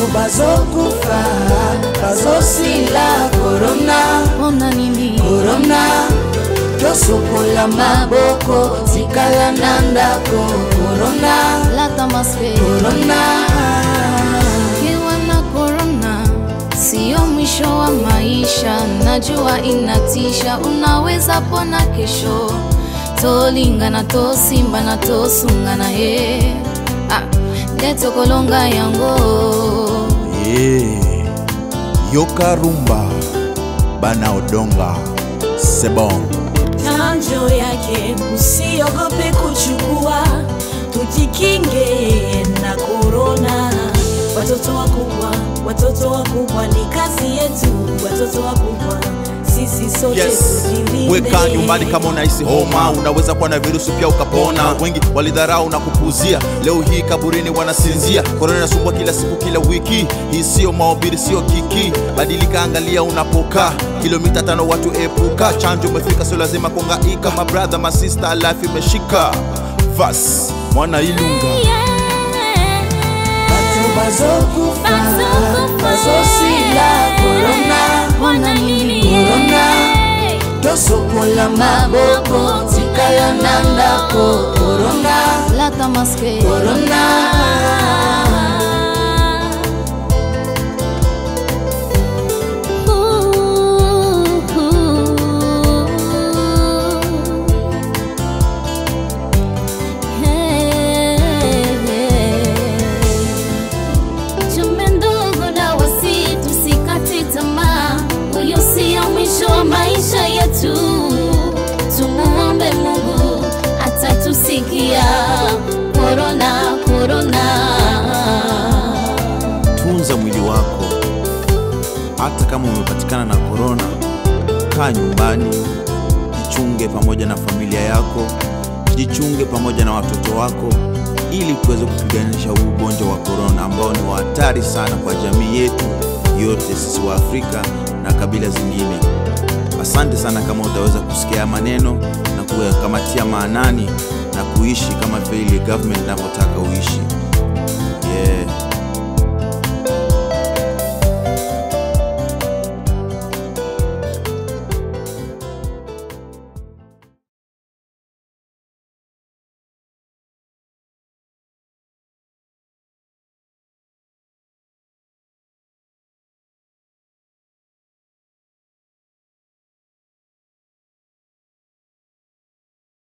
bazokufa bazosila korona mpona nini korona tosukola maboko tikala na ndako korona lata maske korona Ukiwa na korona sio mwisho wa maisha, najua inatisha, unaweza pona kesho. tolingana tosimbana tosungana ye ah, nde tokolonga yango Yeah. Yoka rumba bana odonga sebon chanjo yake usiogope kuchukua, tujikinge na korona. Watoto wakubwa, watoto wakubwa, ni kazi yetu. Watoto wakubwa, sisi sote Yes. tujilinde. Weka nyumbani kama unahisi homa, unaweza kuwa na virusi pia ukapona. Wengi walidharau na kupuzia, leo hii kaburini wanasinzia. Korona inasumbua kila siku, kila wiki. Hii sio mahubiri, sio kiki. Badilika, angalia unapokaa. Kilomita tano watu epuka, chanjo umefika, sio lazima kuhangaika. Mabradha, masista, life imeshika. Vas mwana Ilunga bato bazokufa bazosila korona mpona nini korona tosokola maboko tikala na ndako korona lata maske korona Chumbe ndogo na wasi, tusikate tamaa, huyo sio mwisho wa maisha yetu. Tumuombe Mungu atatusikia. Korona, korona. tunza mwili wako. Hata kama umepatikana na korona, kaa nyumbani, jichunge pamoja na familia yako, jichunge pamoja na watoto wako, ili tuweze kupiganisha huu ugonjwa wa korona ambao ni wa hatari sana kwa jamii yetu yote, sisi wa Afrika na kabila zingine. Asante sana kama utaweza kusikia haya maneno na kuyakamatia maanani na kuishi kama vile government inavyotaka uishi. Yeah.